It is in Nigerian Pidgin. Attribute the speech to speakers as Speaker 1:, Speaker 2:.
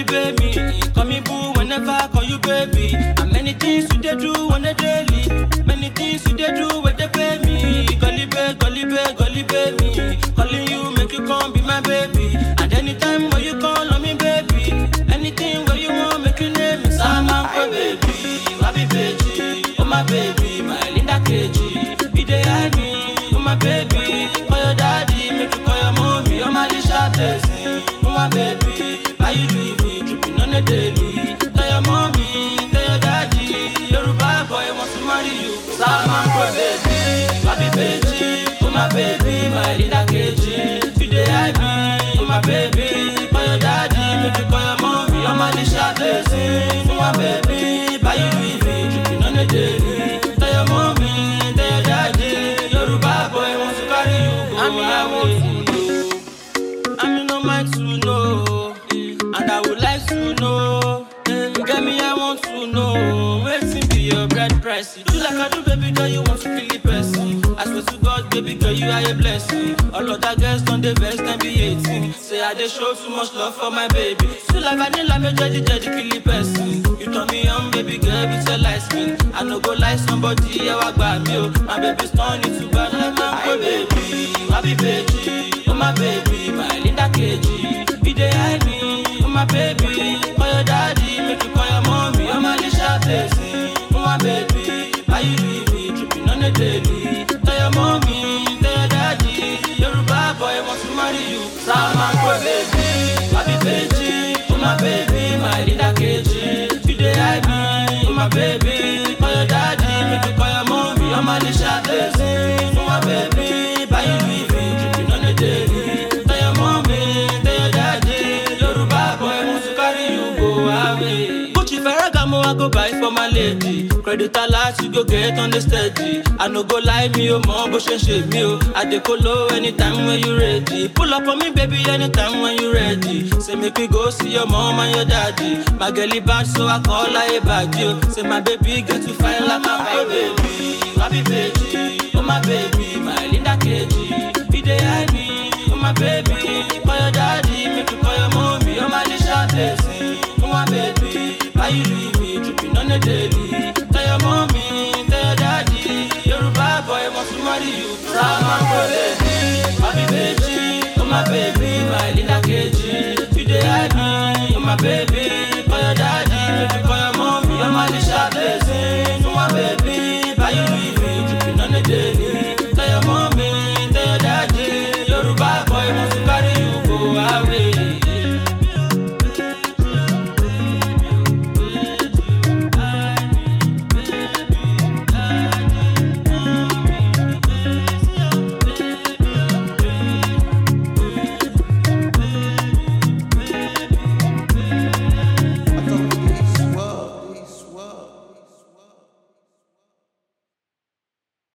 Speaker 1: baby. Call me boo whenever I call you baby. And many things you dey do on a daily. Many things you dey do where they pay me. Golly baby, golly baby, golly baby. Calling you make you come be my baby. And anytime when you call on me baby, anything where you want make you name me. Sama go baby, wabi baby, oh my baby, my Linda KG. You dey hide me, oh my baby. Call your daddy, make you call your mommy, oh my Lisha blessing, oh my baby. Why you leave me tripping on a daily? Tell your mommy, tell your daddy, Yoruba boy wants to marry you. Sama go baby, wabi baby, oh my baby, my Linda KG. You dey hide me, oh my baby. Call your daddy, make you call your mommy, oh my Lisha blessing, oh my baby. Why you leave me tripping on a daily? Tell your mommy, tell your daddy, Yoruba boy wants to carry you go away. I'm in no mind to know, and I would like to know. Get me, I want to know. Waiting be your bread price. You do like I do, baby girl, you want to kill the person. I swear to God, baby girl, you are a blessing. All of that girls on the vest and be 18. Say I dey show too much love for my baby. So like vanilla, me judge, judge, kill the person. You turn me on, baby girl, with your light skin. I no go like somebody, I walk by me. oh. My baby's turning to bad like my baby. My baby, oh my baby, my Linda KG. You dey hide me, oh my baby. Call your daddy, make you call your mommy. Oh my Lisha blessing, oh my baby. Why you leave me tripping on a daily? Tell your mommy, tell your daddy. Yoruba boy wants to marry you. Sama go baby, my baby, oh my baby, my Linda KG. You dey hide me, oh my baby. Call your daddy, make you call your mommy. Oh my Lisha blessing, oh my baby. Why you leave me tripping on a daily? Tell your mommy, tell your daddy. Yoruba boy wants to carry you go away. Gucci Ferragamo I go buy for my lady. Credit alert you go get on the steady. I no go lie me oh mom, but she shame me oh. I dey colo anytime when you ready. Pull up on me baby anytime when you ready. Say make we go see your mom and your daddy. My girlie bad so I call her a bad yo. Say my baby get to fine like my baby. My baby, oh my baby, my Linda KG. You dey hide me, oh my baby. Call your daddy, make you call your mommy, oh my Lisha blessing, oh my baby. Why you leave me tripping on a daily? Tell your mommy, tell your daddy, Yoruba boy wants to marry you. Sama go baby, my baby, oh my baby, my Linda KG. You dey hide me, oh my baby.